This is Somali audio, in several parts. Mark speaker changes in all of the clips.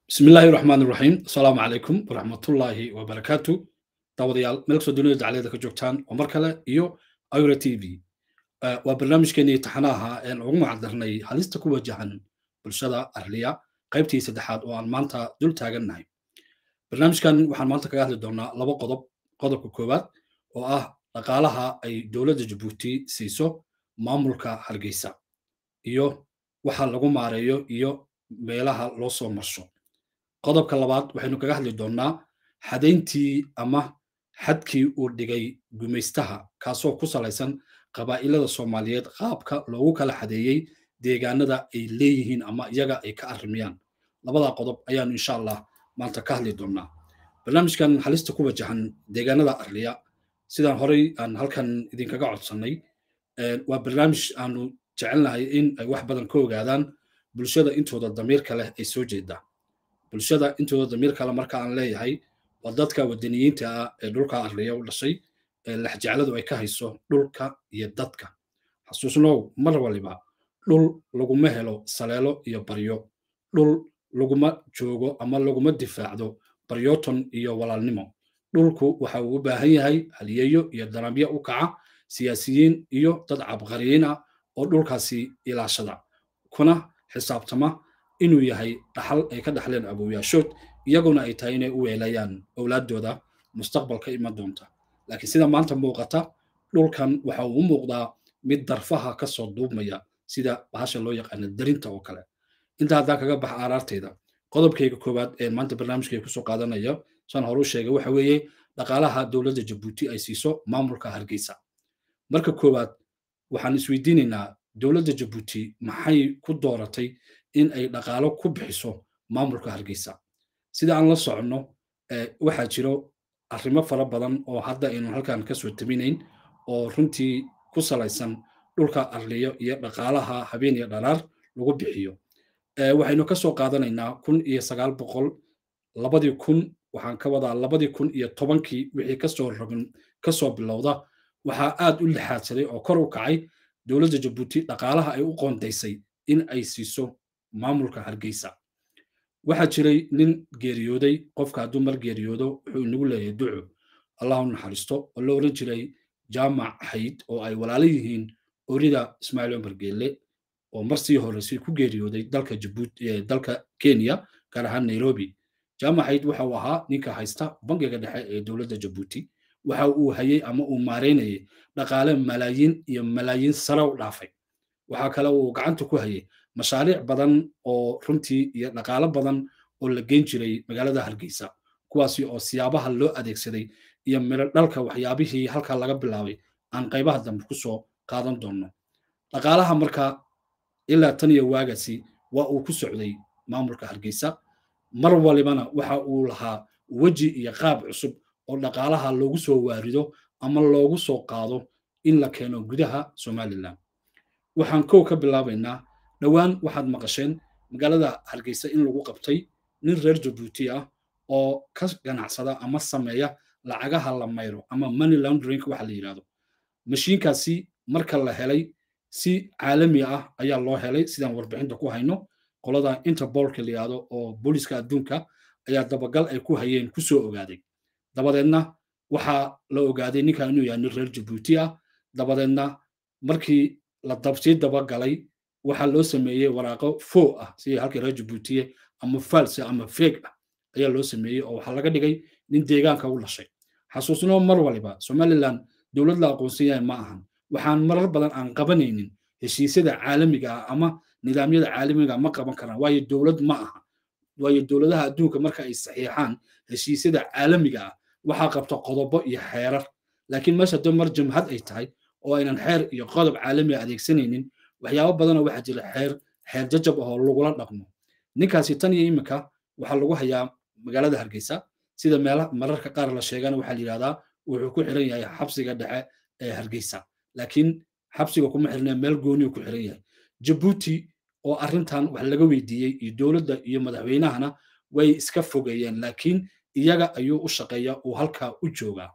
Speaker 1: bismi illaahi raxmaan iraxiim asalaamu calaykum waraxmatullaahi wabarakaatu daawadayaal meel kastoo dunida dacliyada ka joogtaan oo mar kale iyo ira t v waa barnaamijkeenii taxanaha een ugu macdarnay halista ku wajahan bulshada arliya qaybtii saddexaad oo aan maanta dul taagannahay barnaamijkan waxaan maanta kaga hadli doonaa laba qodob qodobka koowaad oo ah dhaqaalaha ay dowladda jabuuti siiso maamulka hargeysa iyo waxa lagu maareeyo iyo meelaha loo soo marsho qodobka labaad waxaynu kaga hadli doonnaa xadayntii ama xadkii uu dhigay gumaystaha kaasoo ku salaysan qabaa'ilada soomaaliyeed qaabka loogu kala xadeeyey deegaanada ay leeyihiin ama iyaga ay ka arrimiyaan labadaa qodob ayaanu insha allah maanta ka hadli doonnaa barnaamijkan halista ku wajahan deegaanada arliya sidaan horey aan halkan idinkaga codsannay waa barnaamij aanu jecelnahay in ay wax badan ka ogaadaan bulshada intooda damiirka leh ay soo jeedaa bulshada intooda damiirka leh marka aan leeyahay waa dadka wadaniyiinta ah ee dhulka arliya u dhashay ee lexjecladu ay ka hayso dhulka iyo dadka xasuusnow mar waliba dhul laguma helo saleelo iyo baryo dhul laguma joogo ama laguma difaacdo baryooton iyo walaalnimo dhulku waxa uu u baahan yahay haliyeeyo iyo danabyo u kaca siyaasiyiin iyo dad cabqariyiin ah oo dhulkaasi ilaashada kuna xisaabtama inuu yahay dhaxal ay ka dhaxleen abooyaashood iyaguna ay tahay inay u weelayaan owlaaddooda mustaqbalka iman doonta laakiin sida maanta muuqata dhulkan waxa uu u muuqdaa mid darfaha ka soo duubmaya sida bahasha loo yaqaana darinta oo kale intaa haddaan kaga baxa aaraarteyda qodobkayga koowaad ee maanta barnaamijkay kusoo qaadanaya saan hore u sheegay waxa weeye dhaqaalaha dowladda jabuuti ay siiso maamulka hargeysa marka koowaad waxaan isweydiinaynaa dowladda jabuuti maxay ku dooratay in ay dhaqaalo ku bixiso maamulka hargeysa sida aan la soconno waxaa jiro arrimo fara badan oo hadda aynu halkan ka soo taminayn oo runtii ku salaysan dhulka arliyo iyo dhaqaalaha habeen iyo dhalaar lagu bixiyo waxaynu ka soo qaadanaynaa kun iyo sagaal boqol labadii kun waxaan ka wadaa labadii kun iyo tobankii wixii kasoo rogin kasoo bilowda waxaa aad u lixaadsaday oo kor u kacay dowladda jabuuti dhaqaalaha ay u qoondaysay in ay siiso maamulka hargeysa waxaa jiray nin geeriyooday qofka hadduu mar geeriyoodo wuxuu inagu leeyahay duco allahu naxariisto oo la oran jiray jaamac xayd oo ay walaalo yihiin orida ismaaciil cumar geelle oo mar sii horeysay ku geeriyooday dalka jabuuti dalka kenya gaar ahaan nairobi jaamac xayd waxa uu ahaa ninka haysta bangiga dhexe ee dowladda jabuuti waxa uu hayey ama uu maareynayay dhaqaale malaayiin iyo malaayiin sare u dhaafay waxaa kale uu gacanta ku hayay mashaariic badan oo runtii iyo dhaqaalo badan oo la geyn jiray magaalada hargeysa kuwaasi oo siyaabaha loo adeegsaday iyo miro dhalka waxyaabihii halkaa laga bilaabay aan qaybaha dambe ku soo qaadan doonno dhaqaalaha marka ilaa tan iyo waagasi waa uu ku socday maamulka hargeysa mar walibana waxa uu lahaa weji iyo qaab cusub oo dhaqaalaha loogu soo waarido ama loogu soo qaado in la keeno gudaha somalilan waxaan kow ka bilaabaynaa dhowaan waxaad maqasheen magaalada hargeysa in lagu qabtay nin reer jabuuti ah oo ka ganacsada ama sameeya lacagaha la mayro ama money laundering waxa la yidhahdo mashiinkaasi marka la helay si caalami ah ayaa loo helay sidaan warbixinta ku hayno qolada interbolka la yidhahdo oo booliska adduunka ayaa dabagal ay ku hayeen ku soo ogaaday dabadeedna waxaa la ogaaday ninkan inuu yahay nin reer jabuuti ah dabadeedna markii la dabsii dabagalay waxaa loo sameeyey waraaqo fo ah sidii halkii reer jabuutiye ama false ama feeg ah ayaa loo sameeyey oo waxaa laga dhigay nin deegaanka u dhashay xasuusnoo mar waliba somalilan dowlad la aqoonsan yahay ma ahan waxaan marar badan aan qabanaynin heshiisyada caalamiga ah ama nidaamyada caalamiga ma qaban karaan waayo dowlad ma aha waayo dowladaha adduunka marka ay saxiixaan heshiisyada caalamiga ah waxaa qabta qodobo iyo xeerar laakiin meesha haddii mar jamhad ay tahay oo aynan xeer iyo qodob caalamiga adeegsanaynin waxyaabo badanoo waxaa jira xeer xeer jajab ahoo lagula dhaqmo ninkaasi tan iyo iminka waxaa lagu hayaa magaalada hargeysa sida meela mararka qaar la sheegana waxaa la yidhahdaa wuxuu ku xiran yahay xabsiga dhexe ee hargeysa laakiin xabsiga kuma xirnee meel gooniyu ku xiran yahay jabuuti oo arrintan wax laga weydiiyey iyo dowladda iyo madaxweynahana way iska fogeeyeen laakiin iyaga ayuu u shaqeeya uu halkaa u joogaa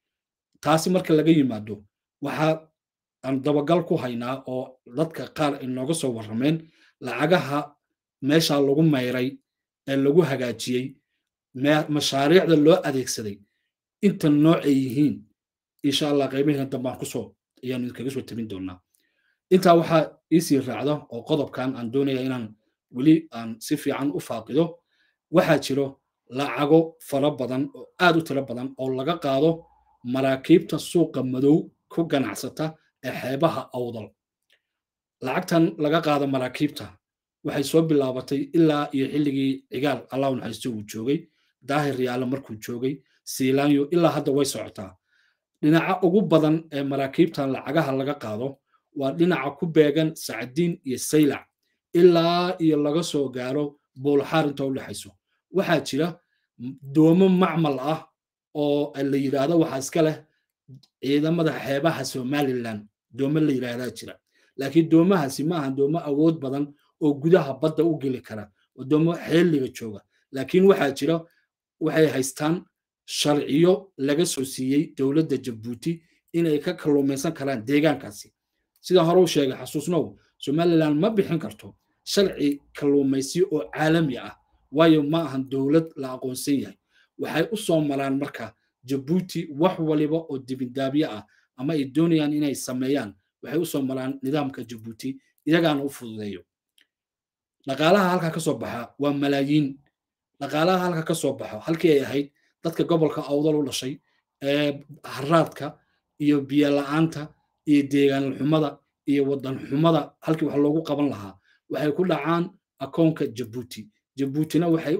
Speaker 1: taasi marka laga yimaado waxaa aan dabagal ku haynaa oo dadka qaar ay nooga soo warrameen lacagaha meesha lagu mayray ee lagu hagaajiyey mashaariicda loo adeegsaday inta nooc ay yihiin insha allah qaybaheena dambaan kusoo ayaanu idinkaga soo tabin doonaa intaa waxaa iisii raacda oo qodobkan aan doonaya inaan weli aan si fiican u faaqido waxaa jiro lacago fara badan oo aad u tiro badan oo laga qaado maraakiibta suuqa madow ku ganacsata ee xeebaha awdal lacagtan laga qaado maraakiibta waxay soo bilaabatay ilaa iyo xilligii cigaal allahu naxariisto uu joogay daahir yaalo markuu joogay siilaanyo ilaa hadda way socotaa dhinaca ugu badan ee maraakiibtan lacagaha laga qaado waa dhinaca ku beegan sacdiin iyo saylac ilaa iyo laga soo gaaro buulxaar inta u dhexayso waxaa jira doomo macmal ah oo la yidhaahdo waxaa iska leh ciidamada xeebaha somalilan doomo la yidhaahdaa jira laakiin doomahaasi ma ahan doomo awood badan oo gudaha badda u geli kara oo doomo xeeliga jooga laakiin waxaa jira waxay haystaan sharciyo laga soo siiyey dowladda jabuuti inay ka kalluumaysan karaan deegaankaasi sida hore u sheegay xasuusnow somalilan ma bixin karto sharci kalluumaysi oo caalami ah waayo ma ahan dowlad la aqoonsan yahay waxay u soo maraan marka jabuuti wax waliba oo dibindaabyo ah ama ay doonayaan inay sameeyaan waxay u soo maraan nidaamka jabuuti iyagaana u fududeeyo dhaqaalaha halka ka soo baxa waa malaayiin dhaqaalaha halka ka soo baxo halkii ay ahayd dadka gobolka awdal u dhashay ee haraadka iyo biyo la'aanta iyo deegaan xumada iyo wadan xumada halkii wax loogu qaban lahaa waxay ku dhacaan akoonka jabuuti jabuutina waxay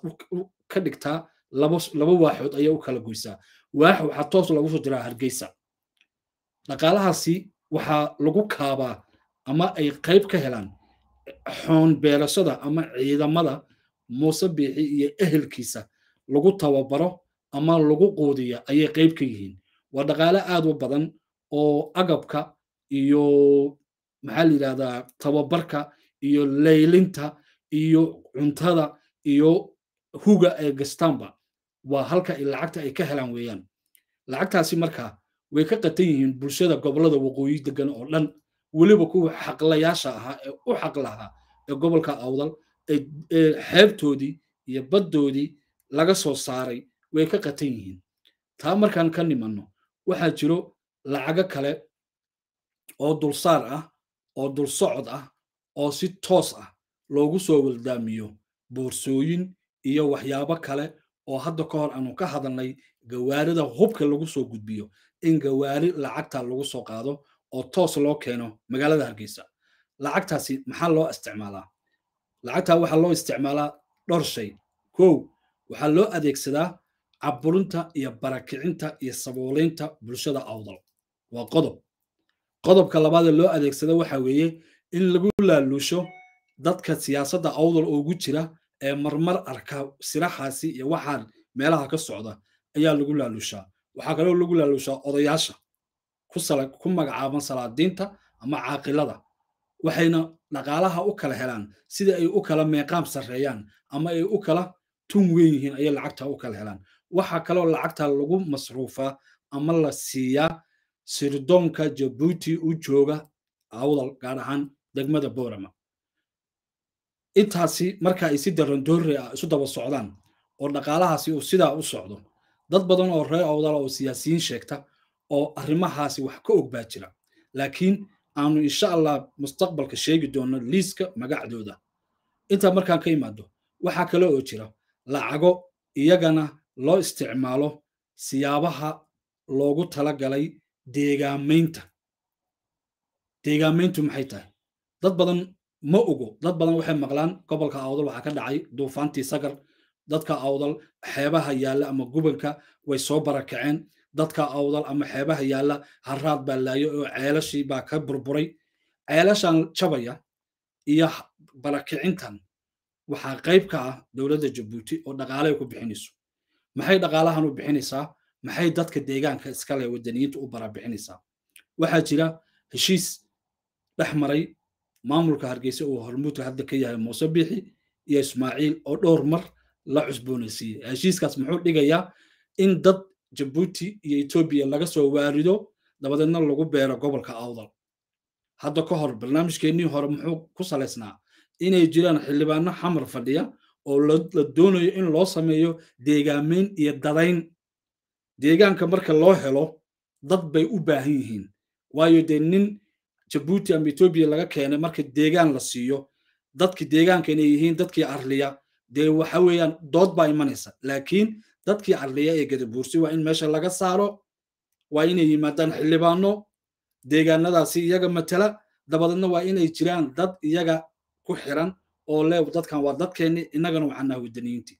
Speaker 1: ka dhigtaa laba waaxood ayay u kala goysaa waax waxaa toos lagu soo diraa hargeysa dhaqaalahaasi waxaa lagu kaabaa ama ay qayb ka helaan xoon beerashada ama ciidamada muuse biixi iyo ehelkiisa lagu tababaro ama lagu quudiya ayay qayb ka yihiin waa dhaqaale aad u badan oo agabka iyo maxaa la yidhahdaa tababarka iyo laylinta iyo cuntada iyo huga ay gastaanba waa halka lacagta ay ka helaan weeyaan lacagtaasi markaa way ka qatan yihiin bulshada gobolada waqooyi degan oo dhan weliba kuwa xaqlayaasha ahaa ee u xaq lahaa ee gobolka awdal ee xeebtoodii iyo baddoodii laga soo saaray way ka qatan yihiin taa markaan ka nimanno waxaa jiro lacago kale oo dulsaar ah oo dulsocod ah oo si toos ah loogu soo waldaamiyo boorsooyin iyo waxyaabo kale oo hadda ka hor aanu ka hadalnay gawaarida hubka lagu soo gudbiyo in gawaari lacagta lagu soo qaado oo toos loo keeno magaalada hargeysa lacagtaasi maxaa loo isticmaalaa lacagtaa waxaa loo isticmaalaa dhowr shay kow waxaa loo adeegsadaa caburinta iyo barakicinta iyo saboolaynta bulshada awdal waa qodob qodobka labaadee loo adeegsada waxa weeye in lagu laaluusho dadka siyaasadda awdal ugu jira ee marmar arka siraxaasi iyo waxaan meelaha ka socda ayaa lagu laaluushaa waxaa kaloo lagu laaluushaa odayaasha ku magacaaban salaadiinta ama caaqilada waxayna dhaqaalaha u kala helaan sida ay u kala meeqaam sarreeyaan ama ay u kala tun weyn yihiin ayay lacagta u kala helaan waxaa kaloo lacagta lagu masruufaa ama la siiyaa sirdoonka jabuuti u jooga awdal gaar ahaan degmada boorama intaasi marka ay si darandoorre ah isu daba socdaan oo dhaqaalahaasi uu sidaa u socdo dad badan oo reer awdala oo siyaasiyiin sheegta oo arrimahaasi wax ka og baa jira laakiin aanu insha allah mustaqbalka sheegi doono liiska magacdooda intaa markaan ka imaado waxaa kale oo jira lacago iyagana loo isticmaalo siyaabaha loogu talagalay deegaamaynta deegaamayntu maxay tahay dad badan ma ogo dad badan waxay maqlaan gobolka awdal waxaa ka dhacay duufaantii sagar dadka awdal xeebaha yaalla ama gubanka way soo barakaceen dadka awdal ama xeebaha yaalla haraad baa laayo oo ceelashii baa ka burburay ceelashan jabaya iyo barakicintan waxaa qayb ka ah dowladda jabuuti oo dhaqaale ay ku bixinayso maxay dhaqaalahan u bixinaysaa maxay dadka deegaanka iskale wadaniyiinta u barabixinaysaa waxaa jira heshiis dhex maray maamulka hargeysa uu hormuudka hadda ka yahay muuse biixi iyo ismaaciil oo dhowr mar la cusboonaysiiyey heshiiskaas muxuu dhigayaa in dad jabuuti iyo etoobiya laga soo waarido dabadeedna lagu beero gobolka awdal hadda ka hor barnaamijkeennii hore muxuu ku salaysnaa inay jiraan xildhibaano xamar fadhiya oo la doonayo in loo sameeyo deegaameyn iyo dadayn deegaanka marka loo helo dad bay u baahan yihiin waayo dee nin jabuuti ama etoobiya laga keenay marka deegaan la siiyo dadki deegaanka inay yihiin dadkii arliya dee waxa weeyaan dood baa imanaysa laakiin dadkii arliya ee gadabuursi waa in meesha laga saaro waa inay yimaadaan xildhibaano deegaanadaasi iyaga matala dabadeedna waa inay jiraan dad iyaga ku xiran oo le dadkan waa dadkeenni innagana waxaan naha wadaniyiintii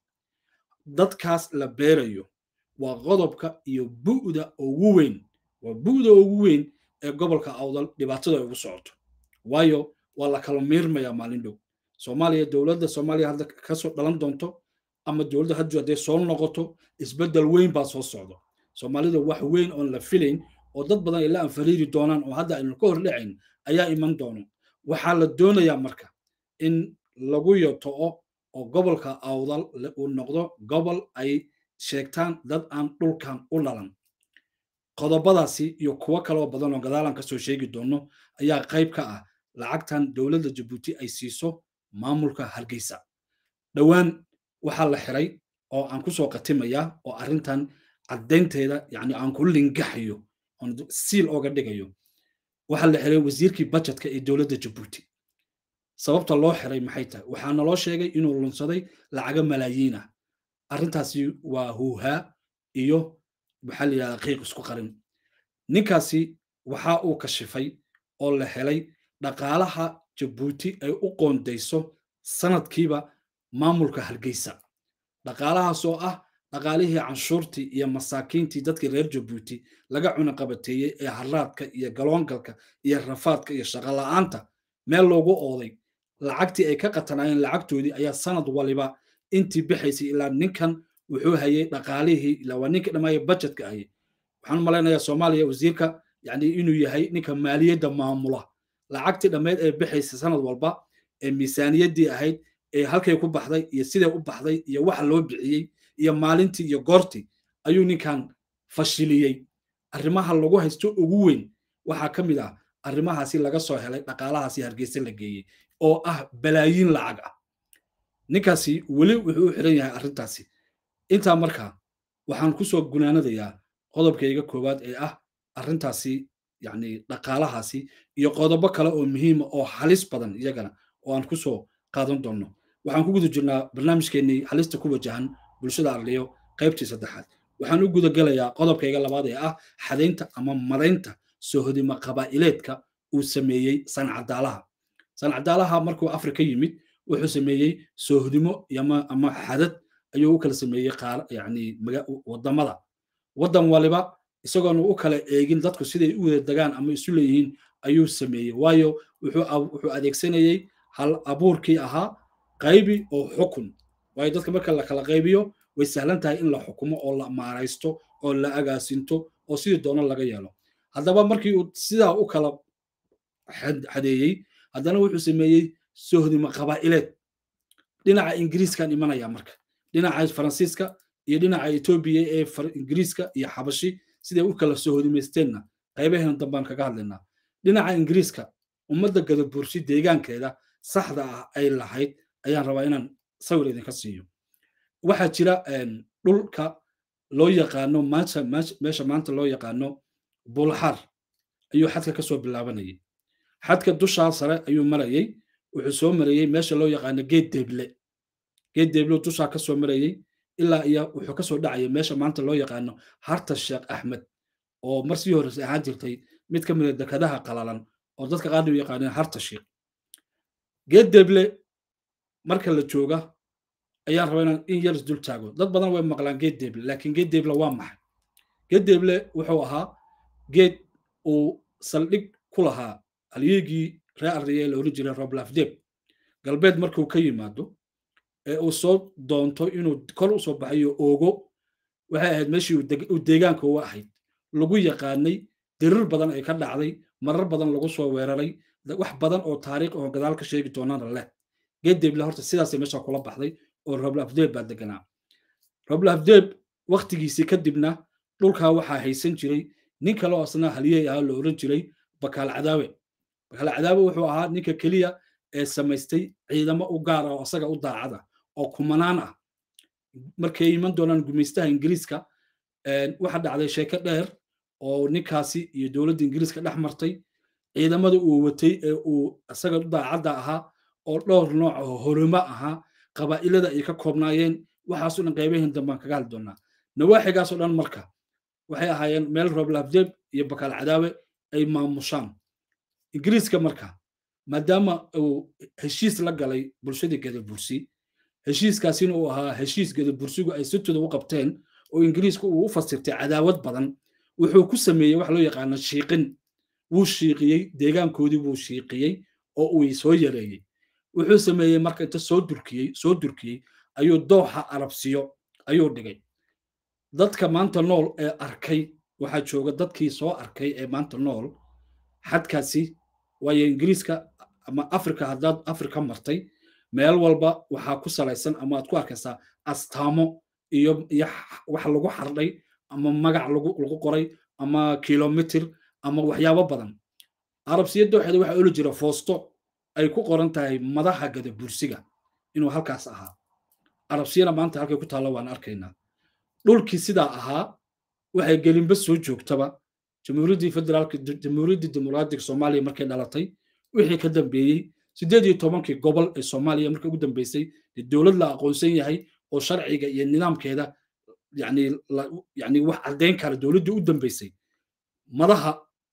Speaker 1: dadkaas la beerayo waa qodobka iyo bu'da ugu weyn waa bu'da ugu weyn ee gobolka awdal dhibaatada ugu socoto waayo waa la kala miirmayaa maalin dhow soomaaliya dowladda soomaaliya hadda kasoo dhalan doonto ama dowladda haddu hadday soo noqoto isbeddel weyn baa soo socdo soomaalida wax weyn oon la filayn oo dad badan ay la anfariiri doonaan oo hadda aynu ka hor dhacayn ayaa iman doono waxaa la doonayaa marka in lagu yoto'o oo gobolka awdal uu noqdo gobol ay sheegtaan dad aan dhulkan u dhalan qodobadaasi iyo kuwo kaloo badan oo gadaalan ka soo sheegi doono ayaa qayb ka ah lacagtan dowladda jabuuti ay siiso maamulka hargeysa dhowaan waxaa la xiray oo aan ku soo qatimayaa oo arrintan caddaynteeda yani aan ku lingaxayo oon siil ooga dhigayo waxaa la xiray wasiirkii bajetka ee dowladda jabuuti sababta loo xiray maxay tahay waxaa naloo sheegay inuu lunsaday lacaga malaayiin ah arrintaasi waa huuhaa iyo maxaa la yidhahdaa qiiq isku qarin ninkaasi waxa uu kashifay oo la helay dhaqaalaha jabuuti ay u qoondayso sanadkiiba maamulka hargeysa dhaqaalahaas oo ah dhaqaalihii canshuurtii iyo masaakiintii dadkii reer jabuuti laga cunaqabateeyey ee haraadka iyo galoongalka iyo rafaadka iyo shaqola'aanta meel loogu ooday lacagtii ay ka qatanaayeen lacagtoodii ayaa sanad waliba intii bixaysay ilaa ninkan wuxuu hayay dhaqaalihii ilaa waa ninka dhammaaya bajetka hayay waxaan malaynayaa soomaaliya wasiirka yani inuu yahay ninka maaliyadda maamula lacagtii dhammeyd ee bixaysay sanad walba ee miisaaniyaddii ahayd ee halkay ku baxday iyo siday u baxday iyo waxa loo bixiyey iyo maalintii iyo goortii ayuu ninkan fashiliyey arrimaha lagu haysto ugu weyn waxaa ka mid ah arrimahaasi laga soo helay dhaqaalahaasi hargeysa la geeyey oo ah balaayiin lacag ah ninkaasi weli wuxuu u xiran yahay arrintaasi intaa markaa waxaan ku soo gunaanadayaa qodobkayga koowaad ee ah arrintaasi yacni dhaqaalahaasi iyo qodobo kale oo muhiima oo halis badan iyagana oo aan ku soo qaadan doonno waxaan ku guda jirnaa barnaamijkeennii halista ku wajahan bulshada arliyo qaybtii saddexaad waxaan u guda gelayaa qodobkayga labaad ee ah xadaynta ama madaynta soohodimo qabaa'ileedka uu sameeyey sancadaalaha sancadaalaha markuu afrika yimid wuxuu sameeyey soohodimo ama xadad ayuu u kala sameeyey yani wadamada waddan waliba isagoona u kala eegin dadku siday u wada degaan ama isu leeyihiin ayuu sameeyey waayo wuxuu adeegsanayey hal abuurkii ahaa qaybi oo xukun waayo dadka marka la kala qaybiyo way sahlan tahay in la xukumo oo la maaraysto oo la agaasinto oo sidii doono laga yeelo haddaba markii uu sidaa u kala xadeeyey haddana wuxuu sameeyey sohdimo qabaa'ileed dhinaca ingiriiskan imanaya marka dhinaca faransiiska iyo dhinaca etoobiya ee ingiriiska iyo xabashi siday u kala sohodimaysteenna qaybaheena dambaan kaga hadlaynaa dhinaca ingiriiska ummadda gadabursi deegaankeeda saxda ah ay lahayd ayaan rabaa inaan sawir idinka siiyo waxaa jira dhulka loo yaqaano meesha maanta loo yaqaano bulxar ayuu xadka ka soo bilaabanayay xadka dushaa sare ayuu marayey wuxuu soo marayey meesha loo yaqaano geed deeble geed deeble dushaa ka soo marayey ilaa iyo wuxuu ka soo dhacayay meesha maanta loo yaqaano harta sheekh axmed oo mar sii horreysay ahaan jirtay mid ka mid a dekadaha qalalan oo dadka qaarna u yaqaaneen harta sheekh geed deeble marka la jooga ayaan rabaa inaan in yar isdul taago dad badan way maqlaan geed deeble laakiin geed deeble waa maxay geed deeble wuxuu ahaa geed uu saldhig ku lahaa halyeegii ree arriye la oran jiray roblafdeb galbeed markuu ka yimaado ee uu soo doonto inuu kor u soo baxayo oogo waxay ahayd meeshii uu deegaanka uga ahayd lagu yaqaanay dirir badan ay ka dhacday marar badan lagu soo weeraray wax badan oo taariikh oo gadaal ka sheegi doonana leh geed deeble horta sidaasay meesha kula baxday oo roblafdeb baa deganaa roblafdeb waktigiisii kadibna dhulkaa waxaa haysan jiray nin kale oo asna haliyey ahaa la oran jiray bakaal cadaawe bakaal cadaawe wuxuu ahaa ninka keliya ee samaystay ciidamo u gaara oo asaga u daacada oo kumanaan ah markay iman doonaan gumaystaha ingiriiska waxa dhacday sheeko dheer oo ninkaasi iyo dowladda ingiriiska dhex martay ciidamada uu watay ee uu isaga daacadda ahaa oo dhowr nooc oo horimo ahaa qabaa'ilada ay ka koobnaayeen waxaasoo dhan qaybahin dambaan kaga hadli doonaa nawaaxigaasoo dhan marka waxay ahaayeen meel rooblaabdeeb iyo bakaal cadaawe ay maamushaan ingiriiska marka maadaama uu heshiis la galay bulshadii gadabursi heshiiskaasina uu ahaa heshiis gadabursigu ay sitooda u qabteen oo ingiriiska uu u fasirtay cadaawad badan wuxuu ku sameeyey wax loo yaqaano shiiqin wuu shiiqiyey deegaankoodii buu shiiqiyey oo uu soo yareeyey wuxuu sameeyey marka inta soo durkiyey soo durkiyey ayuu dooxa arabsiyo ayuu dhigay dadka maanta nool ee arkay waxaa jooga dadkii soo arkay ee maanta nool xadkaasi waayo ingiriiska ama afrika haddaad afrika martay meel walba waxaa ku salaysan ama aad ku arkaysaa astaamo iyo iyo wax lagu xardhay ama magac lagu lagu qoray ama kilomitir ama waxyaabo badan arabsiya dooxeeda waxaa oli jira foosto ay ku qoran tahay madaxa gadabursiga inuu halkaas ahaa arabsiyana maanta halkay ku taalla waan arkaynaa dhulkii sidaa ahaa waxay gelinba soo joogtaba jamhuuriyaddii federaalka jamhuuriyaddii dimuqraadiga soomaaliya markay dhalatay wixii ka dambeeyey siddeed iyo tobankii gobol ee soomaaliya markii ugu dambeysay dee dowlad la aqoonsan yahay oo sharciga iyo nidaamkeeda yani yani wax caddayn kara dowladdii u dambeysay madaha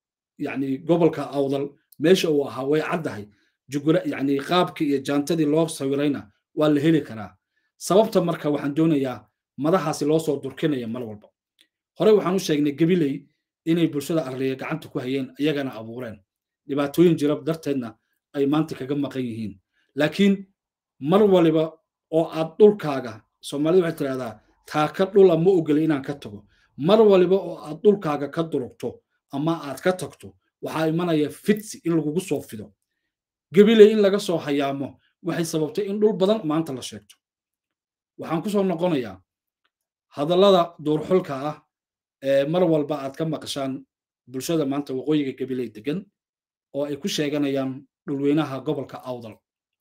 Speaker 1: yani gobolka awdal meesha uu ahaa way caddahay jugura yani qaabkii iyo jaantadii loo sawirayna waa la heli karaa sababta marka waxaan doonayaa madahaasi loo soo durkinaya mar walba hore waxaan u sheegnay gabiley inay bulshada arliya gacanta ku hayeen iyagana abuureen dhibaatooyin jira darteedna ay maanta kaga maqan yihiin laakiin mar waliba oo aad dhulkaaga soomaalida waxay tidhahdaa taaka dhula ma ogoli inaan ka tago mar waliba oo aad dhulkaaga ka durugto ama aad ka tagto waxaa imanaya fitsi in lagugu soo fido gabiley in laga soo hayaamo waxay sababtay in dhul badan maanta la sheegto waxaan ku soo noqonayaa hadallada duurxulka ah ee mar walba aad ka maqashaan bulshada maanta waqooyiga gabiley degan oo ay ku sheeganayaan dhulweynaha gobolka awdal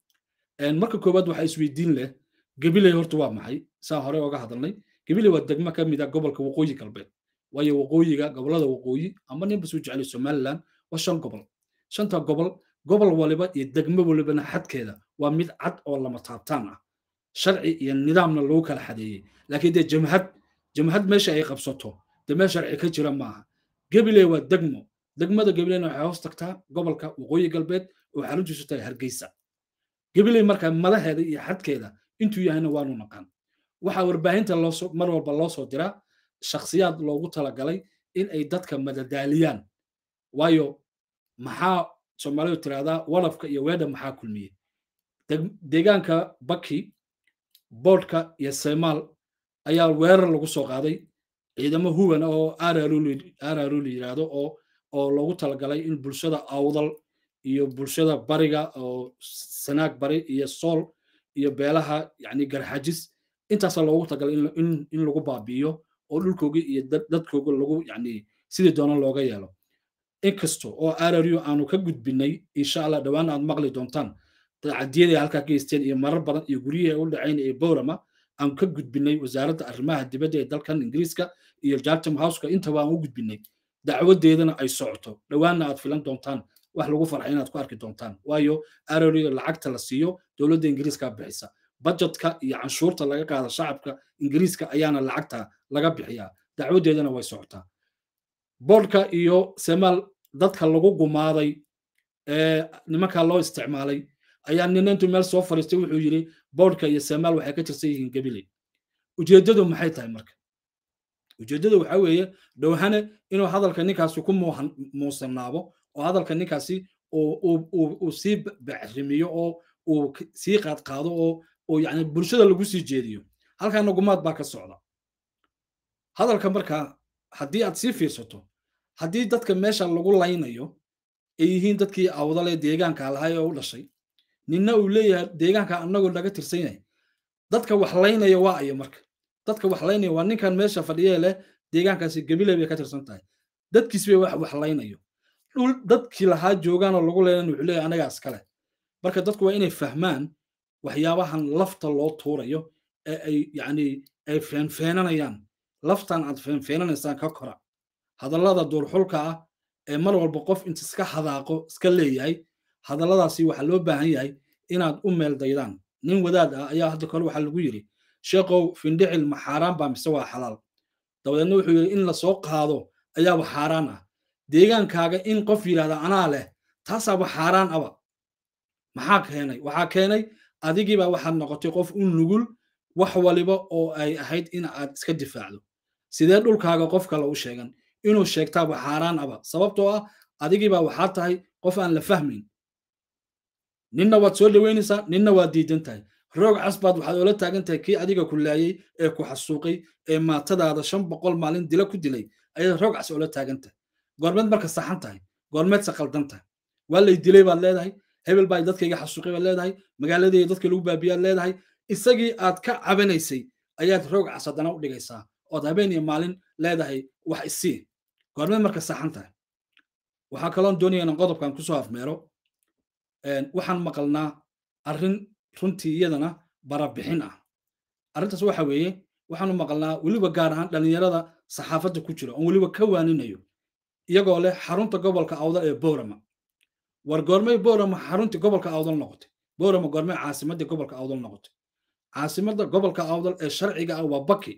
Speaker 1: marka koowaad waxaa isweydiin leh gabiley horta waa maxay saa hore oga hadalnay gabiley waa degmo ka mid a gobolka waqooyi galbeed waayo waqooyiga gobolada waqooyi ama ninba soo jeclay somaliland waa shan gobol shanta gobol gobol waliba iyo degmo walibana xadkeeda waa mid cad oo lama taabtaan ah sharci iyo nidaamna lagu kala xadeeyey laakiin dee jamhad jamhad meesha ay qabsato dee meel sharci ka jira maaha gabiley waa degmo degmada gabileyna waxay hoos tagtaa gobolka waqooyi galbeed oo xaruntiisu tahay hargeysa gabiley marka madaheeda iyo xadkeeda intuu yahayna waanu naqaan waxaa warbaahinta loosoo mar walba loo soo diraa shakhsiyaad loogu talagalay in ay dadka madadaaliyaan waayo maxaa soomaalidu tirahdaa walafka iyo weedha maxaa kulmiyey deegaanka baki boodhka iyo seymaal ayaa weerar lagu soo qaaday ciidamo huwan oo araru la yidhaahdo oo oo loogu talagalay in bulshada awdal iyo bulshada bariga oo sanaag bari iyo sool iyo beelaha yani garxajis intaasaa loogu talagalay in lagu baabi'iyo oo dhulkooga iyo dadkooga lagu yani sidii doona looga yeelo inkasto oo arario aanu ka gudbinay insha allah dhowaan aad maqli doontaan cadiyada halkaa ka geysteen iyo marar badan iyo guryihii u dhacayn ee bowrama aan ka gudbinay wasaaradda arrimaha dibadda ee dalkan ingiriiska iyo jartam houseka intaba aan u gudbinay dacwadeedana ay socoto dhowaanna aad filan doontaan wax lagu farxay inaad ku arki doontaan waayo arario lacagta la siiyo dowladda ingiriiska bixisa budgetka iyo canshuurta laga qaada shacabka ingiriiska ayaana lacagta laga bixiyaa dacwadeedana way socotaa boodhka iyo semaal dadka lagu gumaaday ee nimankaa loo isticmaalay ayaa nina intuu meel soo fariistay wuxuu yidhi boodhka iyo semaal waxay ka tirsan yihiin gabiley ujeeddadu maxay tahay marka ujeeddadu waxaa weeye dhowhane inuu hadalka ninkaasi ku muusanaabo oo hadalka ninkaasi uu sii bacrimiyo oo uu sii qaadqaado oo oo yani bulshada lagu sii jeediyo halkaana gumaad baa ka socda hadalka marka haddii aad sii fiirsato haddii dadka meesha lagu laynayo ay yihiin dadkii awdale deegaanka lahay oo u dhashay ninna uu leeyahay deegaanka annagoo naga tirsan yahay dadka wax laynaya waa ayo marka dadka wax laynaya waa ninkan meesha fadhiyee leh deegaankaasi gabiley bay ka tirsan tahay dadkiis bay wax wax laynayo dhul dadkii lahaa joogaanoo lagu laynan wuxuu leeyahay anagaa iskale marka dadku waa inay fahmaan waxyaabahan lafta loo tuurayo ee ay yacni ay feenfeenanayaan laftan aad feenfeenanaysaan ka kora hadallada duurxulka ah ee mar walba qof inta iska hadaaqo iska leeyahay hadalladaasi waxaa loo baahan yahay inaad u meeldaydaan nin wadaad ah ayaa hadda kale waxaa lagu yidhi sheekow findhicil ma xaaraan baa mise waa xalaal dabadeedna wuxuu yidhi in lasoo qaado ayaaba xaaraan ah deegaankaaga in qof yidhahda anaa leh taasaaba xaaraan aba maxaa keenay waxaa keenay adigiibaa waxaad noqotay qof u nugul wax waliba oo ay ahayd in aad iska difaacdo sidee dhulkaaga qof kale u sheegan inuu sheegtaaba xaaraan aba sababtoo ah adigiibaa waxaa tahay qof aan la fahmayn ninna waad soo dhoweynaysaa ninna waad diidan tahay roog casbaad waxaad oola taagan tahay kii adiga ku laayey ee ku xasuuqay ee maatadaada shan boqol maalin dila ku dilay ayaad roog cas oola taagan tahay goormeed marka saxan tahay goormeed se qaldan tahay waa lay dilay baad leedahay hebel baa dadkayga xasuuqay baad leedahay magaaladayda dadka lagu baabiyaad leedahay isagii aad ka cabanaysay ayaad roog cas haddana u dhigaysaa ood habeen iyo maalin leedahay wax isii goormeed marka saxan tahay waxaa kaloon doonaya inaan qodobkan kusoo afmeero waxaan maqalnaa arrin runtii iyadana barabixin ah arrintaas waxa weeye waxaanu maqalnaa weliba gaar ahaan dhallinyarada saxaafadda ku jira oon weliba ka waaninayo iyagoo leh xarunta gobolka awdal ee boorama war goormay boorama xaruntii gobolka awdal noqotay boorama goormay caasimaddii gobolka awdal noqotay caasimadda gobolka awdal ee sharciga ah waa baki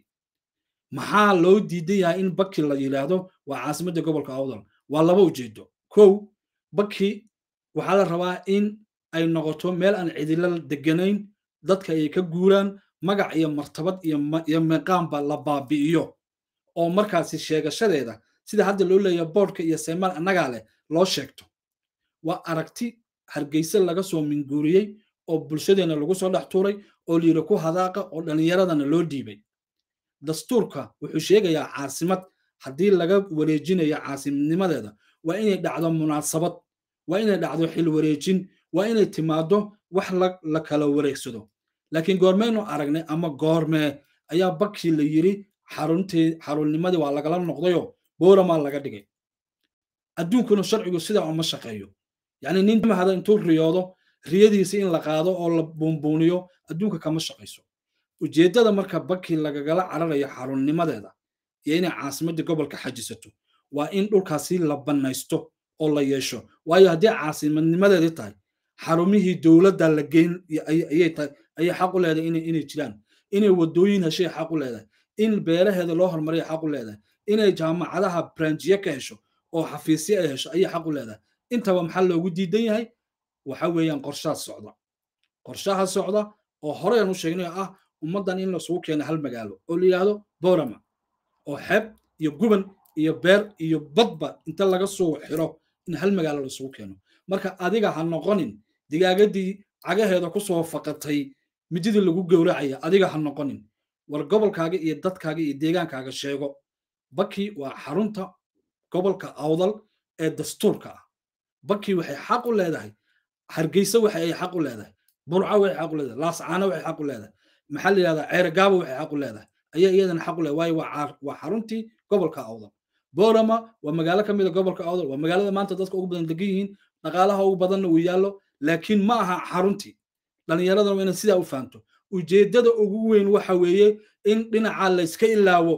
Speaker 1: maxaa loo diidan yahay in baki la yidhaahdo waa caasimadda gobolka awdal waa laba ujeedo kow baki waxaa la rabaa in ay noqoto meel aan cidilo deganayn dadka ay ka guuraan magac iyo martabad iyo meeqaanba la baabi'iyo oo markaasi sheegashadeeda sida hadda loo leeyahay boodhka iyo seymaal annagaa leh loo sheegto waa aragti hargeyse laga soo minguuriyey oo bulshadeenna lagu soo dhex tuuray oo layidhi ku hadaaqa oo dhallinyaradana loo dhiibay dastuurka wuxuu sheegayaa caasimad haddii laga wareejinayo caasimadnimadeeda waa inay dhacdo munaasabad waa inay dhacdo xil wareejin waa inay timaado wax la kala wareegsado laakiin goormeynu aragnay ama goormee ayaa bakii la yidhi xaruntii xarunnimadii waa lagala noqdayoo booramaa laga dhigay adduunkuna sharcigu sidaa uma shaqeeyo yacni nin mahada intuu riyoodo riyadiisi in la qaado oo la buunbuuniyo adduunka kama shaqayso ujeeddada marka bakii lagagala cararayo xarunnimadeeda iyo inay caasimaddii gobolka xajisato waa in dhulkaasi la bannaysto oo la yeesho waayo haddii caasimadnimadeedii tahay xarumihii dowladda la geyn ayay tahay ayay xaq u leedahay inay jiraan inay waddooyin heshay xaq u leedahay in beeraheeda loo horumariya xaq u leedahay inay jaamacadaha branjiye ka hesho oo xafiisyo ay hesho ayay xaq u leedahay intaba maxaa loogu diidan yahay waxa weeyaan qorshaha socda qorshaha socda oo horeyaan u sheegnay ah ummaddan in lasugu keeno hal magaalo oo la yidhaahdo boorama oo xeeb iyo guban iyo beer iyo badba inta laga soo xiro in hal magaalo lasugu keeno marka adiga ha noqonin digaagadii cagaheeda ku soo faqatay mididii lagu gowracaya adiga ha noqonin war gobolkaaga iyo dadkaaga iyo deegaankaaga sheego baki waa xarunta gobolka awdal ee dastuurka ah baki waxay xaq u leedahay hargeysa waxa ay xaq u leedahay burco waxay xaq u leedahay laascaano waxay xaq u leedahay maxaa la yidhahdaa ceergaabo waxay xaq u leedahay ayaa iyadana xaq u leedahay waayo waa xaruntii gobolka awdal boorama waa magaalo ka mid a gobolka awdal waa magaalada maanta dadka ugu badan degan yihiin dhaqaalaha ugu badanna uu yaallo laakiin ma aha xaruntii dhallinyaradana waa inay sidaa u fahamto ujeeddada ugu weyn waxa weeye in dhinaca layska ilaawo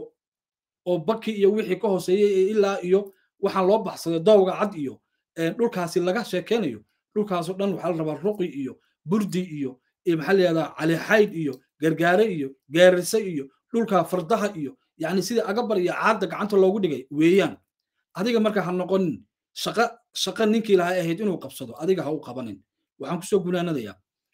Speaker 1: oo baki iyo wixii ka hooseeyey ee ilaa iyo waxaan loo baxsaday dowga cad iyo dhulkaasi laga sheekeynayo dhulkaasoo dhan waxaa la rabaa ruqi iyo burdi iyo maxaa la yihahdaa calixayd iyo gargaare iyo geerise iyo dhulka fardaha iyo yacni sidii agabar iyo caadda gacanta loogu dhigay weeyaan adiga marka ha noqonin shaqa shaqa ninkii lahaa ahayd inuu qabsado adiga ha u qabanin waxaan kusoo gunaanadayaa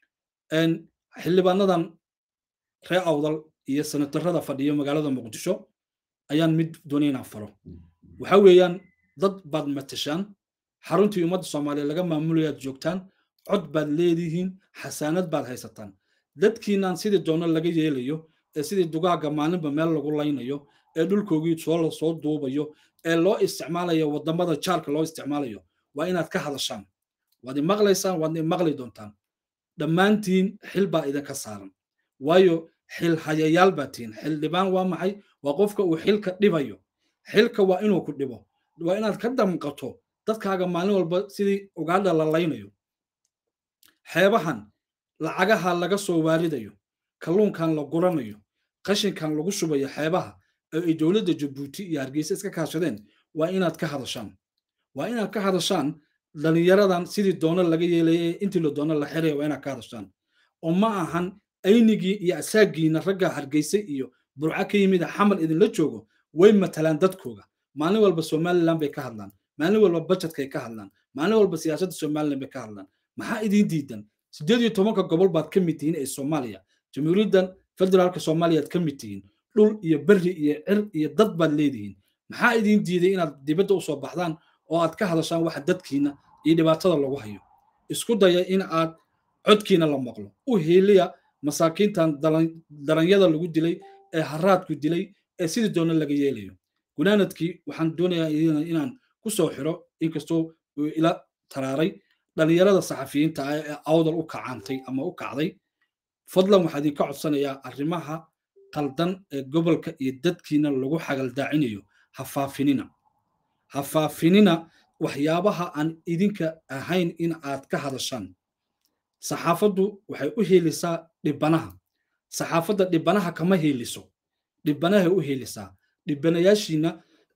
Speaker 1: xildhibaanadan ree awdal iyo senatarada fadhiyo magaalada muqdisho ayaan mid doonay inaan faro waxa weeyaan dad baad matashaan xaruntii ummadda soomaaliya laga maamulayaad joogtaan cod baad leedihiin xasaanad baad haysataan dadkiinaan sidii doono laga yeelayo ee sidii dugaagga maalinba meel lagu laynayo ee dhulkoogii soo la soo duubayo ee loo isticmaalayo waddamada jaarka loo isticmaalayo waa inaad ka hadashaan waad imaqlaysaan waadna imaqli doontaan dhammaantiin xil baa idinka saaran waayo xil hayayaal baa tihin xildhibaan waa maxay waa qofka uu xilka dhibayo xilka waa inuu ku dhibo waa inaad ka damqato dadkaaga maalin walba sidii ugaadha la laynayo xeebahan lacagaha laga soo waaridayo kalluunkan la guranayo qashinkan lagu shubayo xeebaha oo ay dowladda jabuuti iyo hargeysa iska kaashadeen waa inaad ka hadashaan waa inaad ka hadashaan dhalinyaradan sidii doono laga yeelaya intii la doono la xiraya waa inaad ka hadashaan oo ma ahan aynigii iyo asaagiina ragga hargeysa iyo burca ka yimid xamal idinla joogo way matalaan dadkooga maalin walba somaliland bay ka hadlaan maalin walba budgetkay ka hadlaan maalin walba siyaasadda somaliland bay ka hadlaan maxaa idiin diidan sideed iyo tobanka gobol baad ka mid tihiin ee soomaaliya jamhuuriyaddan federaalka soomaaliyaad ka mid tihiin dhul iyo berri iyo cir iyo dad baad leedihiin maxaa idiin diiday inaad dibadda usoo baxdaan oo aad ka hadashaan waxa dadkiina iyo dhibaatada lagu hayo isku daya in aad codkiina la maqlo u heeliya masaakiintan daranyada lagu dilay ee haraadku dilay ee sidii doona laga yeelayo gunaanadkii waxaan doonayaa inaan ku soo xiro inkastoo uu ila taraaray dhalinyarada saxafiyiinta ah ee awdal u kacaantay ama u kacday fadlan waxaa idinka codsanayaa arrimaha qaldan ee gobolka iyo dadkiina lagu xagaldaacinayo ha faafinina ha faafinina waxyaabaha aan idinka ahayn in aad ka hadashaan saxaafaddu waxay u heelisaa dhibanaha saxaafadda dhibanaha kama heeliso dhibanahay u heelisaa dhibanayaashiina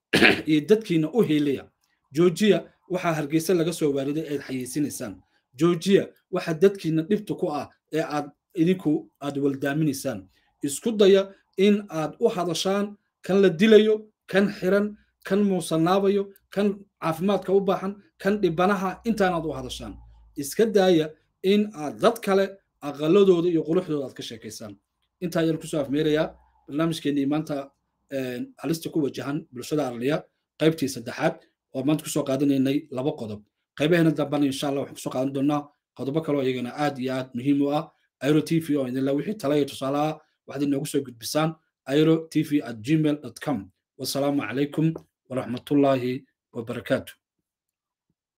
Speaker 1: iyo dadkiina u heelaya joojiya waxaa hargeysa laga soo waariday eed xayiisinaysaan joojiya waxa dadkiina dhibta ku ah ee aad idinku aad waldaaminaysaan isku daya in aad u hadashaan kan la dilayo kan xiran kan muusanaabayo kan caafimaadka u baahan kan dhibanaha intaanaad u hadashaan iska daaya in aad dad kale aqaladooda iyo quruxdooda aad ka sheekaysaan intaa ayaan kusoo afmeerayaa barnaamijkeenii maanta halista ku wajahan bulshada arliya qaybtii saddexaad oo maanta kusoo qaadanaynay laba qodob qaybaheena dambana insha allah waxaan kusoo qaadan doonaa qodobo kaloo iyagana aad iyo aad muhiim u ah airo t v oo idinla wixii tala iyo tusaale ah waxaad inoogu soo gudbisaan airo t v at gmail com wasalaamu calaykum waraxmatullaahi wabarakaatu